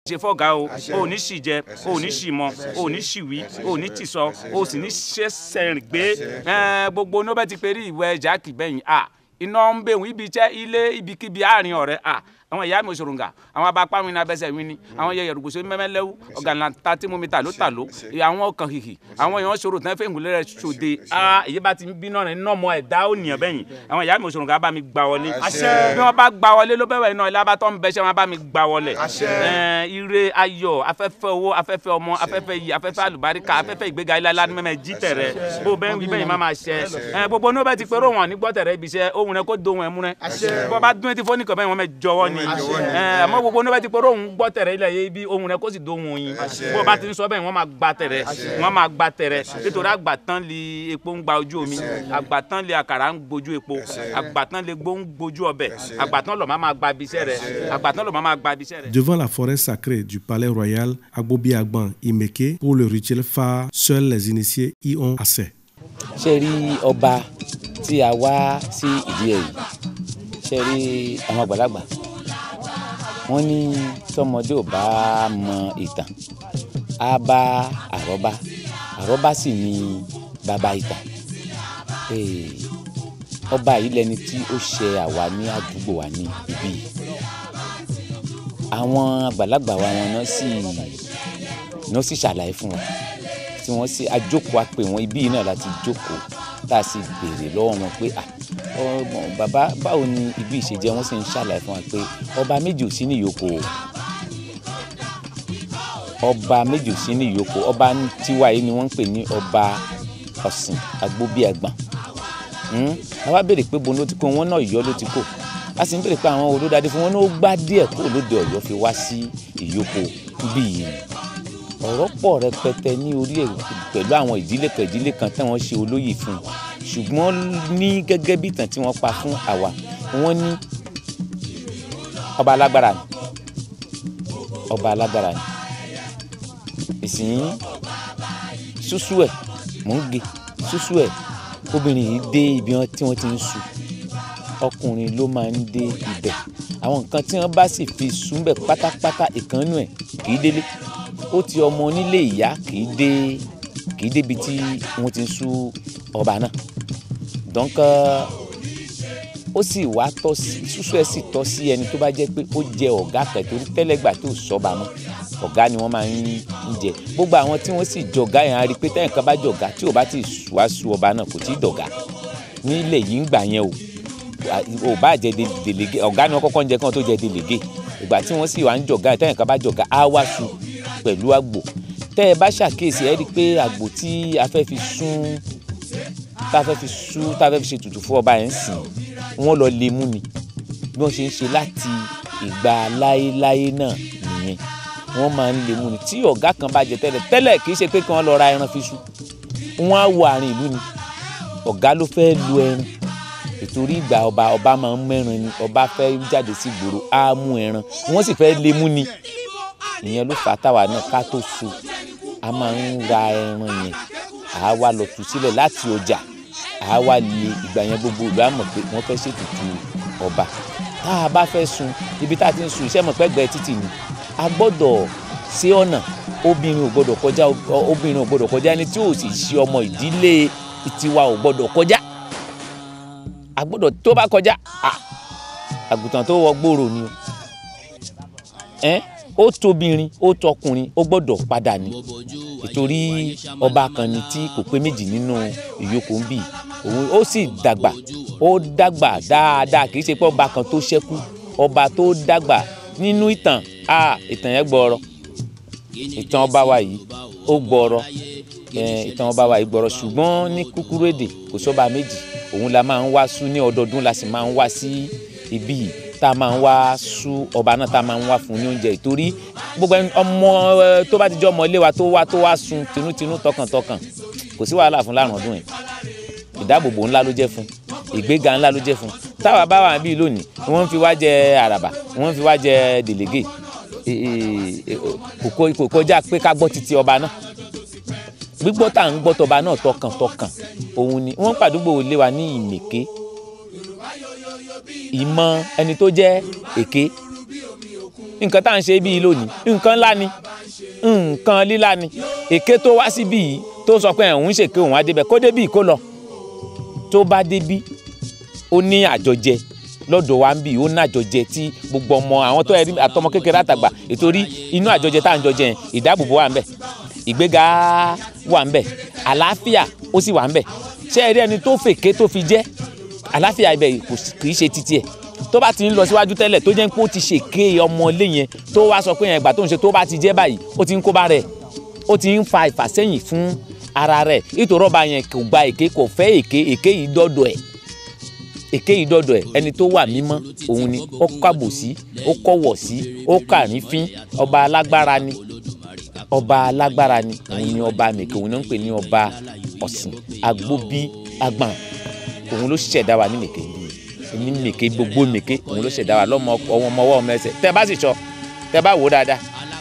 ṣe fọ́gà o ò ní sì jẹ ò ní sì mọ ò ní sì wí ò ní tì sọ ò sì ní ṣẹṣẹ rìn gbé gbogbo ní ó bẹ ti pé rí ìwẹ jákì bẹyìn a iná ń bẹ̀wò ibi iṣẹ́ ilé ibikíbi àárín ọ̀rẹ́ a àwọn ìyá mi òṣòròǹgà àwọn abapá mi ní abẹ́sẹ̀ mi ni àwọn yẹ yẹrùgbòsó mẹ́mẹ́lẹ́wù ọ̀gànlá tí mo mi ta ló ta ló àwọn ọkàn hìhì àwọn èèyàn ṣòro tán fẹ́ ìgúnlẹ̀ rẹ̀ ṣòde a èyí bá ti ń bínú rẹ̀ nínú ọmọ ẹ̀dá ò nìyàn bẹ́yìn àwọn ìyá mi òṣòròǹgà bá mi gbà wọlé bí wọ́n bá gbà wọlé ló bẹ̀rẹ̀ iná ilé abatọ́ ń bẹ́sẹ̀ wọn bá mi gbà wọlé ire ayọ̀ afẹ́fẹ́ owó afẹ́fẹ́ ọmọ afẹ́fẹ́ yìí afẹ́fẹ́ àlùbáríkà afẹ́fẹ́ ìgbéga ilé alá mẹ́mẹ́ jí tẹ̀rẹ̀ bó bẹ́ẹ̀ wí bẹ́yìn má máa ṣẹ gbogbo ní ó bẹ́ẹ̀ ti pé róhùn nígbọ́ tẹ̀rẹ̀ ibi iṣẹ́ ohun rẹ kó dohun ẹ̀ mú rẹ bó bá dún etí fónìkàn bẹ́ẹ̀ wọ́n mẹ́ jọwọ́ ni àmọ́ gbogbo ní ó bẹ́ẹ̀ ti pé róhùn gbọ́ tẹ̀rẹ̀ ilẹ̀ yẹ ibi ohun rẹ kó sì dohun oyin bó bá ti ń sọ bẹ́ẹ̀ wọ́n máa gba tẹ̀rẹ̀ wọ́n máa gba tẹ̀rẹ̀ nítorí àgbàtán li epo ń gba ojú omi àgbàtán li àkàrà ń gbojú epo àgbàtán li gbó ń gbojú ọbẹ̀ àgbàtán lọ́ máa gba ibiṣẹ́ rẹ̀ àgbàtán lọ́ máa gba ibiṣẹ́ rẹ̀. Devant la forêt sacrée du palais royal Agbobi-Agban Imeke, pour le rituel phare, seuls les initiés y ont accès. ṣe rí ọba tí a wá sí ìdí ẹ̀ yìí ṣe rí àwọn àgbàlagbà wọ́n ní tọmọdé ò bá mọ ìtàn á bá àrọ́bá àrọ́bá sì ní bàbá ìtàn ọba yìí lẹni tí ó ṣe àwa ní àdúgbò wa ní ibí yìí àwọn àgbàlagbà wa wọn náà sì náà sì ṣàlàyé fún wọn tí wọ́n sì àjókòó àpè wọn ibí yìí náà láti jókòó tá a sì béèrè lọ́wọ́ wọn pé ọmọ bàbá báwo ni ibi ìṣèjẹ wọn sì ń ṣàlàyé fún wa pé ọba méjì ò sí ní ìyókò ọba méjì ò sí ní ìyókò ọba tiwa yìí ni wọ́n ń pè ní ọba ọ̀sìn Agbóbíàgbọ̀n àwa béèrè pé bo ló ti kó wọn náà Ọ̀yọ́ ló ti kó a sì ń béèrè pé àwọn olódàdé fún wọn náà ó gbá díẹ̀ kó lóde Ọ̀yọ́ fi wá sí ìyókò bí yìí ọ̀rọ̀ pọ̀ rẹpẹtẹ ní orí ẹ̀ pẹ̀lú àwọn ìdílé kan ìdílé kan tí wọ́n ṣe olóyè fún un ṣùgbọ́n ní gẹ́gẹ́ bí ìtàn tí wọ́n pa fún àwa wọ́n ní ọba alágbára ni ọba alágbára ni ìsìn ṣúṣú ẹ̀ mò ń ge ṣúṣú ẹ̀ obìnrin yìí dé ibi tí wọ́n ti ń su ọkùnrin ló máa ń dé ibẹ̀ àwọn nǹkan tí wọ́n bá sì fi súnbẹ̀ pátápátá ìkànnù ẹ̀ kì í délé ó ti ọmọ onílé ìyá kì í dé kì í débi tí wọ́n ti ń sú ọba náà donc ó sì wá tọ́ sí súsú ẹ̀ sì tọ́ sí ẹni tó bá jẹ́ pé ó jẹ ọ̀gá kan torí tẹ́lẹ̀gbà tó sọ́ba mọ́ ọ̀gá ni wọ́n máa ń jẹ gbogbo àwọn tí wọ́n sì jọ̀gá yẹn á rí i pé tẹ́yìn kan bá jọ̀gá tí ò bá ti wá sú ọba náà kò tí ì dọ̀gá nílẹ̀ yìí ń gbà yẹn o ò bá jẹ delege ọ̀gá ni wọ́n kọ́kọ́ ń jẹ kí wọ́n tó jẹ delege ìgbà tí wọ́n sì wá ń jọ̀gá tẹ́yìn kan bá jọ̀gá á wá sú pẹ̀lú àgbò tẹ́ ẹ bá ṣàkíyèsí ẹ rí i pé àgbò tí a fẹ́ fi sún tá a fẹ́ fi sú tá a fẹ́ fi ṣe tutù fún ọba yẹn ń sìn wọ́n lọ lè mú ni bí wọ́n ṣe ń ṣe láti ìgbà láéláé náà nìyẹn wọ́n máa ń lè mú ni tí ọ̀gá kan bá jẹ tẹ́lẹ̀ tẹ́lẹ̀ kì í ṣe pé kí wọ́n lọ ra ẹran fi sú wọ́n á wọ àárín ìlú ni ọ̀gá ló fẹ́ lu ẹran ìtorí ìgbà ọba ọba máa ń mẹ́ran ni ọba fẹ́ jáde sí ìgboro á mú ẹran wọ́n sì fẹ́ lè mú ni ìyẹn ló fà á táwa náà ká tó so a máa ń ra ẹran yẹn àá wá lọ tú sílẹ̀ láti ọjà àá wá lé ìgbà yẹn gbogbo ìlú àmọ̀ pé wọ́n fẹ́ ṣètùtù ọba tá a bá fẹ́ sun ibi tá a ti ń sun iṣẹ́ mọ̀ pẹ́gbẹ́ títì ni a gbọ́dọ̀ ṣe ọ̀nà obìnrin ò gbọ́dọ̀ kọjá obìnrin ò gbọ́dọ̀ kọjá ẹni tí ò sì ṣe ọmọ ìdílé tiwa ò gbọ́dọ̀ kọjá a gbọ́dọ̀ tó bá kọjá àgùntàn tó wọ gbòòrò ni o ó tóbìnrin ó tọkùnrin ó gbọ́dọ̀ padà ní ìtorí ọba kan ni tí kò pé méjì nínú ìyókù ń bì òun ó sì dàgbà ó dàgbà dáadáa kì í ṣe pé ọba kan tó ṣẹ́kù ọba tó dàgbà nínú ìtàn a ìtàn yẹn gbọ́rọ̀ ìtàn ọba wa yìí ó gbọ́rọ̀ ìtàn ọba wa yìí gbọ́rọ̀ ṣùgbọ́n ní kúkúrú èdè kò sọ́ba méjì òun la máa ń wá sú ní ọdọọdún la sì máa ń wá sí ibí yìí tá a máa ń wá sú ọba náà tá a máa ń wá fún ní oúnjẹ ìtorí gbogbo ọmọ tó bá ti jẹ́ ọmọ ilé wa tó wá tó wá sun tinútinú tọkàntọkàn kò sí wàhálà fún láàrún ọdún yẹn ìdáàbòbò ńlá ló jẹ́ fún ìgbéga ńlá ló jẹ́ fún táwa bá wà bíi lónìí wọ́n fi wá jẹ àràbà wọ́n fi wá jẹ délégé kò kọjá pé ká gbọ́ títí ọba náà gbígbọ́ tá à ń gbọ́ tọba náà tọkàntọkàn òun ni wọ́n pàdúgbò lé wa ní ìmèké ìmọ̀ ẹni tó jẹ́ èké nǹkan tá à ń ṣe bíi lónìí nǹkan ńlá ni nǹkan líla ni èké tó wá síbí yìí tó sọ pé òun ṣèké òun á débẹ̀ kó débí kó lọ tó bá débí ó ní àjọjẹ lọ́dọ̀ wa ń bì ó ní àjọjẹ tí gbogbo ọmọ àwọn tó ẹrí àtọmọ kékeré àtàgbà ìtorí inú àjọjẹ tá à ń jọjẹ yẹn ìdáàbòbò wà ń bẹ ìgbéga wà ń bẹ àlàáfíà ó sì wà ń bẹ ṣé ẹ rí ẹni tó fèké tó fi jẹ́ àlàáfíà ibẹ̀ kì í ṣe títí ẹ̀ tó bá ti ń lọ síwájú tẹ́lẹ̀ tó jẹ́ pé ó ti ṣèké ọmọ ilé yẹn tó wá sọ pé yẹn ìgbà tó ń ṣe tó bá ti jẹ́ báyìí ó ti ń kó bá rẹ̀ ó ti ń fa ìfàsẹ́yìn fún ara rẹ̀ nítorí ọba yẹn kò gba èké kò fẹ́ èké èké yìí dọ́dọ̀ ẹ̀ èké yìí dọ́dọ̀ ẹ̀ ẹni tó wà mímọ́ òun ni ó kàbò sí ó kọ̀wọ̀ sí ó kàrífín ọba alágbára ni ọba alágbára ni òun ni ọba mèké òun ni wọ́n ń pè ní ọba ọ̀sìn agbóbí agbọ̀n òun ló ṣẹ̀dá wa ní mèké ní mèké gbogbo mèké òun ló ṣẹ̀dá wa lọ́mọ ọwọ́ ọmọ ọwọ́ ọmọ ẹsẹ̀ tẹ́ bá sì sọ tẹ́ bá wò ó dáadáa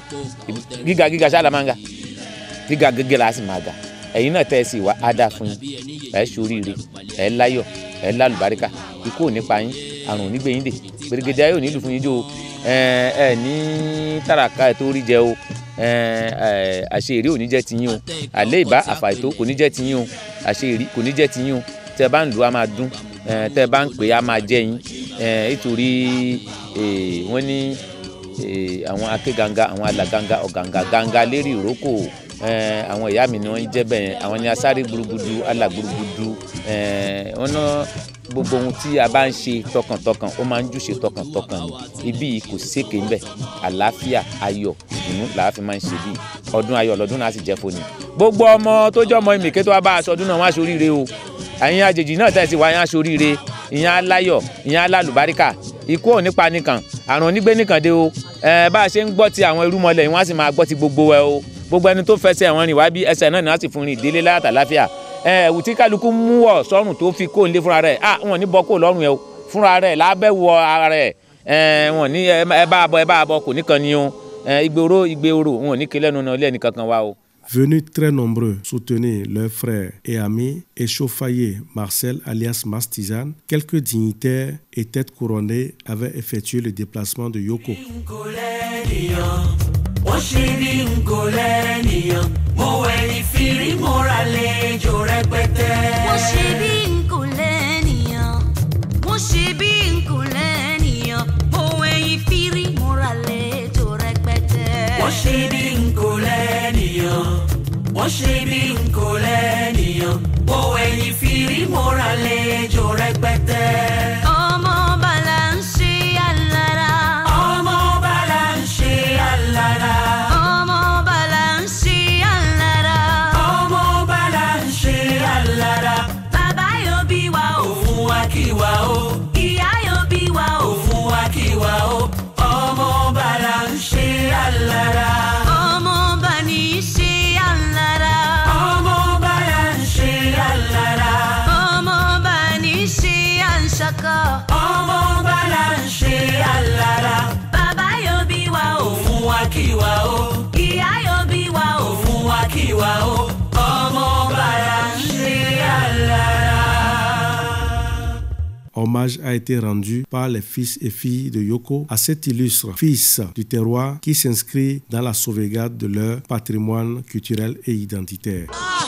gíga gíga ṣáàlà máa ń ga gíga gíga la sì máa ga ẹ̀yin náà tẹ́ ẹ sì wá á dáa fún yín ẹ̀ ṣoríire ẹ̀ láyọ̀ ẹ̀ lálùbáríkà ikú ò ní pa yín àrùn ò ní gbé yín dè gbèrègèdè ayé ò ní lù fún yín jó o ẹ ẹ ní tàràkà ẹ tó rí jẹ o ẹ ẹ àṣeyìrí ò ní jẹ́ tiyín o àlẹ́ ìbá àfàìtó kò ní jẹ́ tiyín o àṣeyìrí kò ní jẹ́ tiyín o tẹ́ bá ń lù á máa dún ẹ tẹ́ bá ń pè á máa jẹ́ yín ẹ nítorí wọ́n ní àwọn akéganga àwọn alàganga ọ̀gàngà ganga lérí ìrókò àwọn ìyá mi ni wọ́n ń jẹ́ bẹ́ẹ̀ àwọn ni asáré gbúrúgbúdú alàgbúrúgbúdú wọ́n ná gbogbo ohun tí a bá ń ṣe tọkàntọkàn ó máa ń júṣe tọkàntọkàn ni ibí yìí kò sékè ńbẹ àlàáfíà ayọ̀ ìdùnnú làá fi máa ń ṣe bí ọdún ayọ̀ lọ́dún náà sì jẹ́ fóni. gbogbo ọmọ tó jẹ́ ọmọ ìmìkẹ́ tó wá bá aṣọ ọdún náà wá aṣoríire o àyìn àjèjì náà tẹ̀sí wá yín aṣoríire ìyẹn aláyọ̀ ìyẹn alálùbáríkà ikú ò nípa nìkan àrùn onígbé nìkan dé o bá a ṣe ń gbọ́ ti àwọn irúmọlẹ̀ yìí wọ́n á sì máa gbọ́ ti gbogbo ẹ o gbogbo ẹni tó fẹsẹ̀ wọn rìn wá bí ẹsẹ̀ náà ni wọ́n sì fún rìn délé láyàtà láfíà ẹ̀wù tí kálukú mú wọ̀ sọ́rùn tó fi kó nílé fúnra rẹ̀ ah wọn ní bọ́ kó lọ́rùn yẹn o fúnra rẹ̀ lábẹ́ wọ ara rẹ̀ wọn ní ẹ bá bọ ẹ bá bọ kò ní kan ni o ìgboro ìgboro wọn ò ní kí lẹ́nu náà lẹ́nu kankan wá o. Venus très nombreux soutenir leurs frères et amis et chauffailler Marcel alias Mastizan, quelques dignitaires et têtes couronnées avaient effectué le déplacement de Yoko. wọ́n ṣe bí n kò lẹ́nìyàn mo wẹ̀yìn fìrí mo ra lẹ́jọ́ rẹpẹtẹ. wọ́n ṣe bí n kò lẹ́nìyàn wọ́n ṣe bí n kò lẹ́nìyàn mo wẹ̀yìn fìrí mo ra lẹ́jọ́ rẹpẹtẹ. wọ́n ṣe bí n kò lẹ́nìyàn wọ́n ṣe bí n kò lẹ́nìyàn mo wẹ̀yìn fìrí mo ra lẹ́jọ́ rẹpẹtẹ. ọmọ bàlá ń ṣe àlàrà. ọmọ bàlá ń ṣe àlàrà. ọmọ bàlá ń ṣe àlàrà. ọmọ bàlá ń ṣe àlàrà. bàbá yóò bí wa o. òfun wa kí wa o. ìyá yóò bí wa o. òfun wa kí wa o. ọmọ bàlá ń ṣe àlàrà. ọmọ bà ní ṣe àlàrà. ọmọ bàlá ń ṣe àlàrà. ọmọ bà ní ṣe àǹṣàkọ. ọmọ bàlá ń ṣe àlàrà. bàbá yóò bí wa o. òfun wa kí wa o. ìyá yóò bí wa o. òfun wa kí wa o. ọmọ bàlá ń ṣe àlàrà. Hommage a été rendu par les fils et filles de Yoko à cet illustre fils du terroir qui s'inscrit dans la sauvegarde de leur patrimoine culturel et identitaire.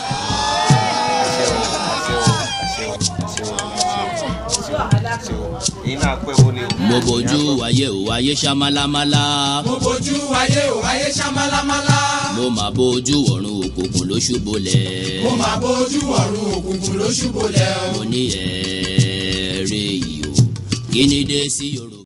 mo bójú ayé ò ayé ṣamálámálá. mo bójú ayé ò ayé ṣamálámálá. mo mà bójú ọ̀run òkùnkùn ló ṣubúlẹ̀. mo máa bójú ọ̀run òkùnkùn ló ṣubú lẹ̀ o. mo ní ẹ̀ẹ́rẹ́ yìí o kí ni dé sí yorùbá.